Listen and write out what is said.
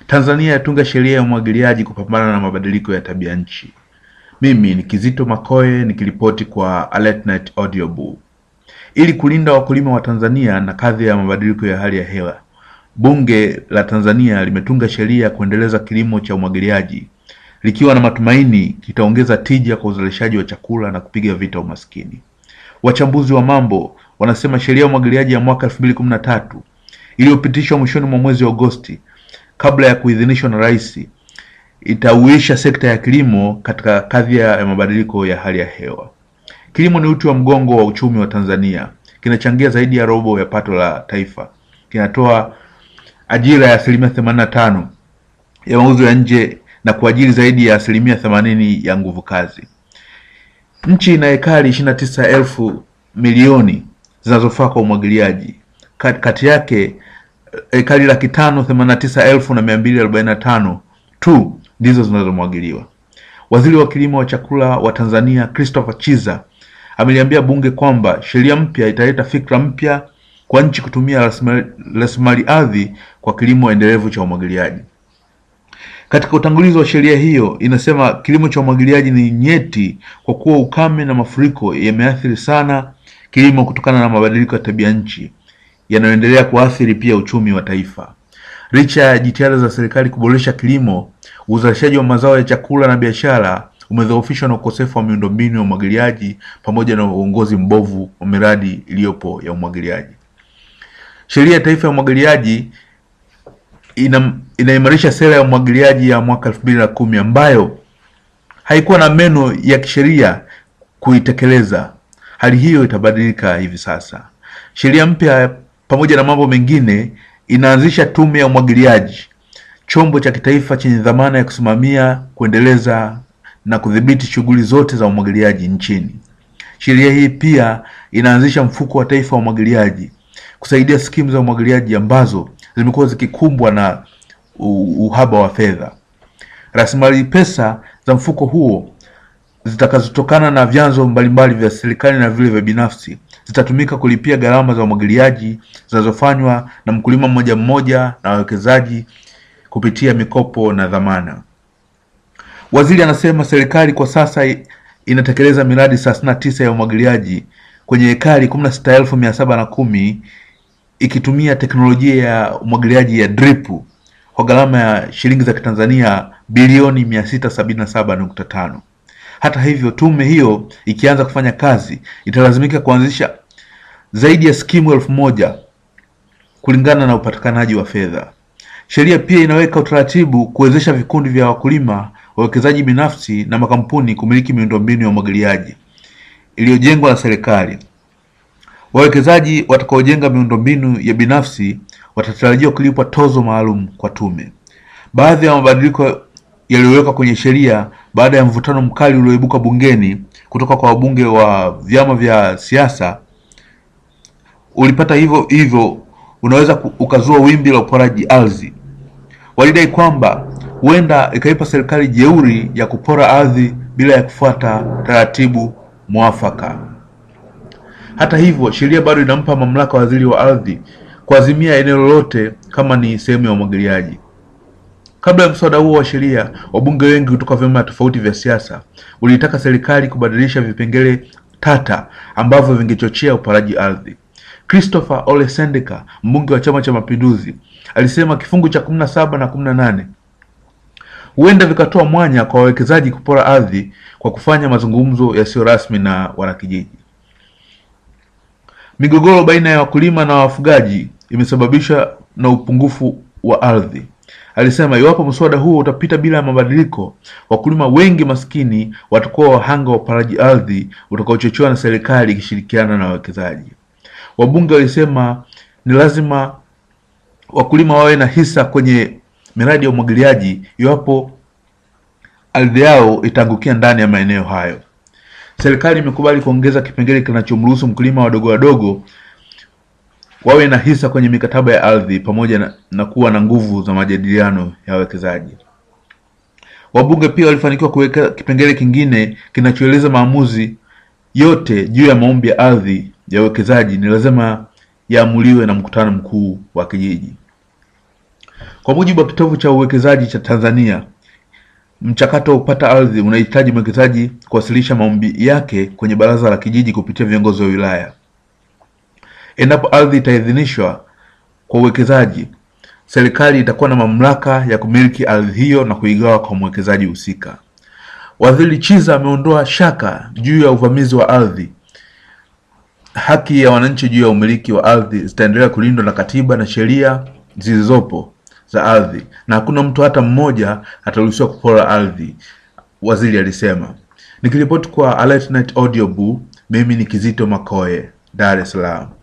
Tanzania yatunga sheria ya umwagiliaji kupambana na mabadiliko ya tabia nchi. Mimi ni Kizito Makoe nikiripoti kwa AlertNet Audio Boo. Ili kulinda wakulima wa Tanzania na kadhi ya mabadiliko ya hali ya hewa, Bunge la Tanzania limetunga sheria ya kuendeleza kilimo cha umwagiliaji likiwa na matumaini kitaongeza tija kwa uzalishaji wa chakula na kupiga vita umaskini. Wachambuzi wa mambo wanasema sheria ya umwagiliaji ya mwaka elfu mbili kumi na tatu iliyopitishwa mwishoni mwa mwezi Agosti kabla ya kuidhinishwa na rais itauisha sekta ya kilimo katika kadhia ya mabadiliko ya hali ya hewa. Kilimo ni uti wa mgongo wa uchumi wa Tanzania, kinachangia zaidi ya robo ya pato la taifa, kinatoa ajira ya asilimia themanini na tano ya mauzo ya nje na kuajiri zaidi ya asilimia themanini ya nguvu kazi. Nchi ina ekari ishirini na tisa elfu milioni zinazofaa kwa umwagiliaji. Kati yake ekari laki tano themanini na tisa elfu na mia mbili arobaini na tano tu ndizo zinazomwagiliwa. Waziri wa kilimo wa chakula wa Tanzania Christopher Chiza ameliambia bunge kwamba sheria mpya italeta fikra mpya kwa nchi kutumia rasilimali ardhi kwa kilimo endelevu cha umwagiliaji. Katika utangulizi wa sheria hiyo inasema kilimo cha umwagiliaji ni nyeti kwa kuwa ukame na mafuriko yameathiri sana kilimo kutokana na mabadiliko ya tabia nchi yanayoendelea kuathiri pia uchumi wa taifa. Licha ya jitihada za serikali kuboresha kilimo, uzalishaji wa mazao ya chakula na biashara umedhoofishwa na ukosefu wa miundombinu ya umwagiliaji pamoja na uongozi mbovu wa miradi iliyopo ya umwagiliaji. Sheria ya Taifa ya Umwagiliaji ina inaimarisha sera ya umwagiliaji ya mwaka elfu mbili na kumi ambayo haikuwa na meno ya kisheria kuitekeleza. Hali hiyo itabadilika hivi sasa. Sheria mpya pamoja na mambo mengine inaanzisha tume ya umwagiliaji, chombo cha kitaifa chenye dhamana ya kusimamia, kuendeleza na kudhibiti shughuli zote za umwagiliaji nchini. Sheria hii pia inaanzisha mfuko wa taifa wa umwagiliaji kusaidia skimu za umwagiliaji ambazo zimekuwa zikikumbwa na uhaba wa fedha. Rasilimali pesa za mfuko huo zitakazotokana na vyanzo mbalimbali vya serikali na vile vya binafsi zitatumika kulipia gharama za umwagiliaji zinazofanywa na mkulima mmoja mmoja na wawekezaji kupitia mikopo na dhamana. Waziri anasema serikali kwa sasa inatekeleza miradi thelathini na tisa ya umwagiliaji kwenye ekari kumi na sita elfu mia saba na kumi ikitumia teknolojia ya umwagiliaji ya drip kwa gharama ya shilingi za Kitanzania bilioni mia sita sabini na saba nukta tano. Hata hivyo, tume hiyo ikianza kufanya kazi italazimika kuanzisha zaidi ya skimu elfu moja kulingana na upatikanaji wa fedha. Sheria pia inaweka utaratibu kuwezesha vikundi vya wakulima, wawekezaji binafsi na makampuni kumiliki miundombinu ya umwagiliaji iliyojengwa na serikali. Wawekezaji watakaojenga miundombinu ya binafsi watatarajiwa kulipwa tozo maalum kwa tume. Baadhi ya mabadiliko yaliyowekwa kwenye sheria baada ya mvutano mkali ulioibuka bungeni kutoka kwa wabunge wa vyama vya siasa ulipata hivyo hivyo unaweza ukazua wimbi la uporaji ardhi. Walidai kwamba huenda ikaipa serikali jeuri ya kupora ardhi bila ya kufuata taratibu mwafaka. Hata hivyo, sheria bado inampa mamlaka waziri wa ardhi kuazimia eneo lolote kama ni sehemu ya umwagiliaji. Kabla ya mswada huo wa sheria, wabunge wengi kutoka vyama tofauti vya siasa waliitaka serikali kubadilisha vipengele tata ambavyo vingechochea uporaji ardhi. Christopher Ole Sendeka, mbunge wa Chama cha Mapinduzi, alisema kifungu cha kumi na saba na kumi na nane huenda vikatoa mwanya kwa wawekezaji kupora ardhi kwa kufanya mazungumzo yasiyo rasmi na wanakijiji. Migogoro baina ya wakulima na wafugaji imesababishwa na upungufu wa ardhi. Alisema iwapo mswada huo utapita bila mabadiliko, wakulima wengi maskini watakuwa wahanga wa uparaji ardhi utakaochochewa na serikali ikishirikiana na wawekezaji. Wabunge walisema ni lazima wakulima wawe na hisa kwenye miradi ya umwagiliaji iwapo ardhi yao itaangukia ndani ya maeneo hayo. Serikali imekubali kuongeza kipengele kinachomruhusu mkulima wadogo wadogo wawe na hisa kwenye mikataba ya ardhi pamoja na, na kuwa na nguvu za majadiliano ya wawekezaji. Wabunge pia walifanikiwa kuweka kipengele kingine kinachoeleza maamuzi yote juu ya maombi ya ardhi ya uwekezaji ni lazima yaamuliwe na mkutano mkuu wa kijiji. Kwa mujibu wa kitovu cha uwekezaji cha Tanzania, mchakato wa kupata ardhi unahitaji mwekezaji kuwasilisha maombi yake kwenye baraza la kijiji kupitia viongozi wa wilaya. Endapo ardhi itaidhinishwa kwa uwekezaji, serikali itakuwa na mamlaka ya kumiliki ardhi hiyo na kuigawa kwa mwekezaji husika. Waziri Chiza ameondoa shaka juu ya uvamizi wa ardhi. Haki ya wananchi juu ya umiliki wa ardhi zitaendelea kulindwa na katiba na sheria zilizopo za ardhi, na hakuna mtu hata mmoja ataruhusiwa kupora ardhi, waziri alisema. Nikiripoti kwa AlertNet Audio Boo, mimi ni Kizito Makoe, Dar es Salaam.